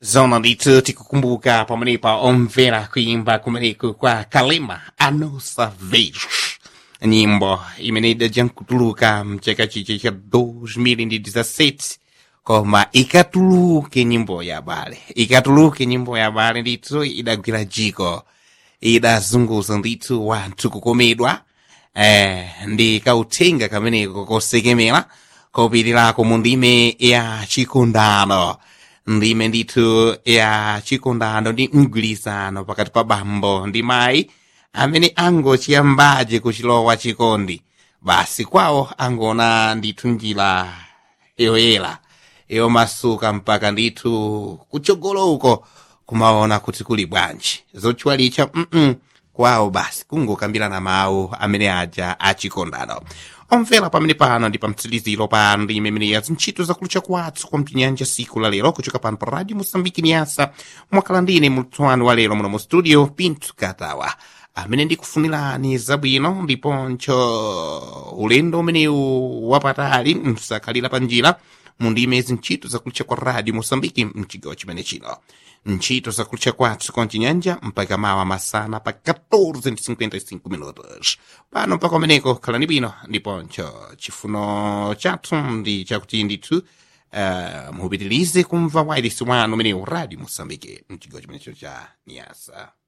zona ndithu tikukumbuka pamenepa omvera kuimba kumeneko kwa kalema a nossa vez nyimbo imene idadya nkutuluka mchaka chiche cha 2017 koma ikatuluke nyimbo ya bale ikatuluke nyimbo ya bale ndithu idagwira jiko idazunguza ndithu wanthu kukomedwa eh, ndi kauthenga kameneko kosekemera kopitirako mu ndime ya chikondano ndime ndithu ya chikondano ndi mgwirizano pakati pa bambo ndi mayi amene angochiyambaje kuchilowa chikondi basi kwawo angona ndithu njira yoyera yomasuka mpaka ndithu kutsogolo uko kumaona kuti kuli bwanji zochwalicha mm kwawo basi kungokambirana mawu amene aja achikondano omvera pamene pano ndi pamtsiliziro pa ndime imene ya zintchito zakulucha kwathu kwa mchinyanja siku la lero kuchoka pano pa radio mosambiki niyasa mwakhala ndine mlutswani wa lero muno mu studio pintu katawa amene ndikufunirani zabwino ndiponcho ulendo umenewu wapatali msakhalira pa njira mu ndime zintchito zakulucha kwa radio mosambiki mchigawo chimene chino ntchito zakulucha kwathu kwa mchinyanja mpaka mawa masana pa 14:55 minutos pano mpaka umeneko khalani bwino ndiponcho chifuno chathu ndi chakuti ndithu uh, mupitirize kumva wailesi wanu umenewu radio mosambiki mchigawo chimenecho cha niyasa